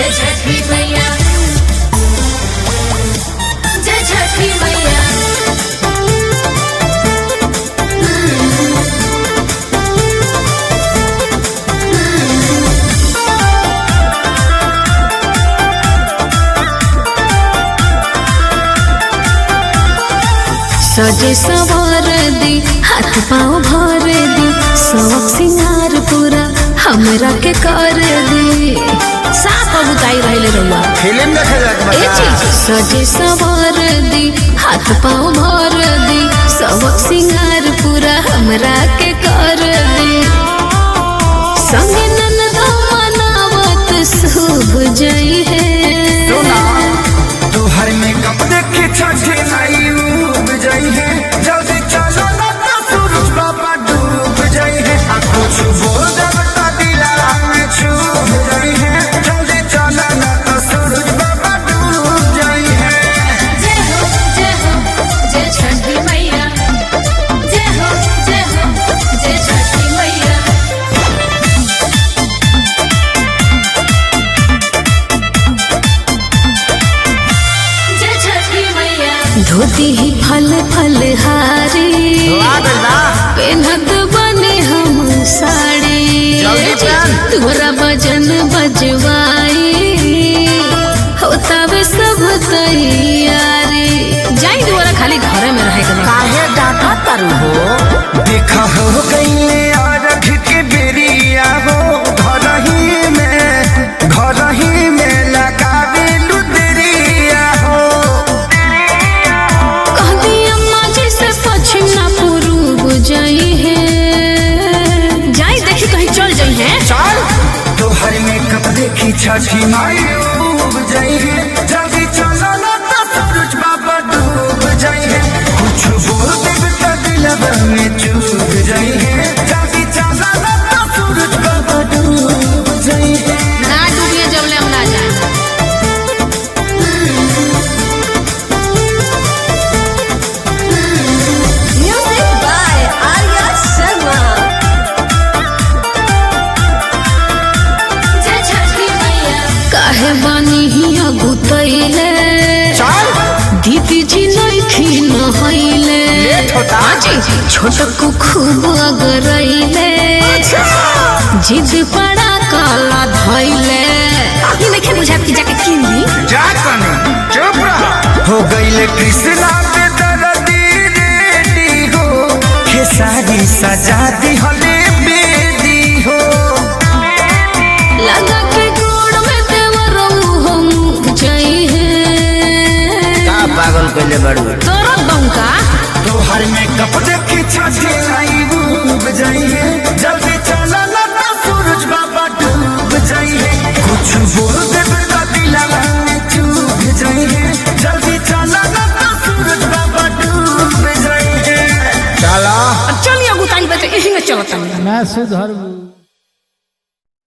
जय छठी मैया जय छठी मैया सजे सवार दी हाथ पाँव भर दी सब सिंगार पूरा हमरा के कर दी साफ बुताई रहले रहुआ फिल्म देखे जाके ए चीज सजे सवार दी हाथ पाँव भर दी सब सिंगार पूरा हमरा के कर दी संगे ननदा मनावत शुभ जई है तोहर मेकअप देखे छठे नाई डूब जाई है जल्दी चलो ना तो सूरज बाबा डूब जाई है आ कुछ बोल देवता दिला में छूब जाई है जल्दी चलो ना तो सूरज बाबा डूब जाई है जय हो जय हो जय छठी मैया जय हो जय हो जय छठी मैया जय छठी मैया धोती ही फल फल हारी पेनत बने हम साड़ी जल्दी पहन। तोरा भजन बजवाई होता वे सब तैयारी जाई दोबारा खाली घरे में रहे के बा। काहे डाटा तारू हो देखा हो गईले अरघ के बेरिया हो घर ही में घर ही में लगावे लुदरिया हो कहती अम्मा जी से पश्चिम ना पूर्व जाई है जाई देखी कहीं चल जाई है चल तोहर में कब देखी छठी माई डूब जाई है जल्दी चलो ना तो सूरज बाबा डूब जाई है कुछ बोल देब तो दिलवा में चूब जाई है जल्दी चलो ना तो सूरज बाबा डूब जाई है ना डूबिए जब ले हम ना जाए Music by Arya Sharma. जय छठी मैया काहे बानी हिया गुतैले चल दीदी जी नइखी नहैले लेट होता। आजी छोटकू खूब अगरैले जिद पड़ा काला धैले अभी नइखे बुझात कि जाके किन ली जा कने चुप रहा हो गईले कृष्णा पे दर्दी रेडी हो खेसारी सजा दी हले बेदी हो लगा के गोड़ में देवरऊ हम जई है का पागल कैले बड़ू तोरा बंका तोहर में कप देखी छठे आई डूब जाइए जल्दी चला ना तो सूरज बाबा डूब जाइए कुछ बोल देबे तो दिलवा में चूब जाइए जल्दी चला ना तो सूरज बाबा डूब जाइए चला चलिए गुताई बचे यही में चलता ना सुधरबू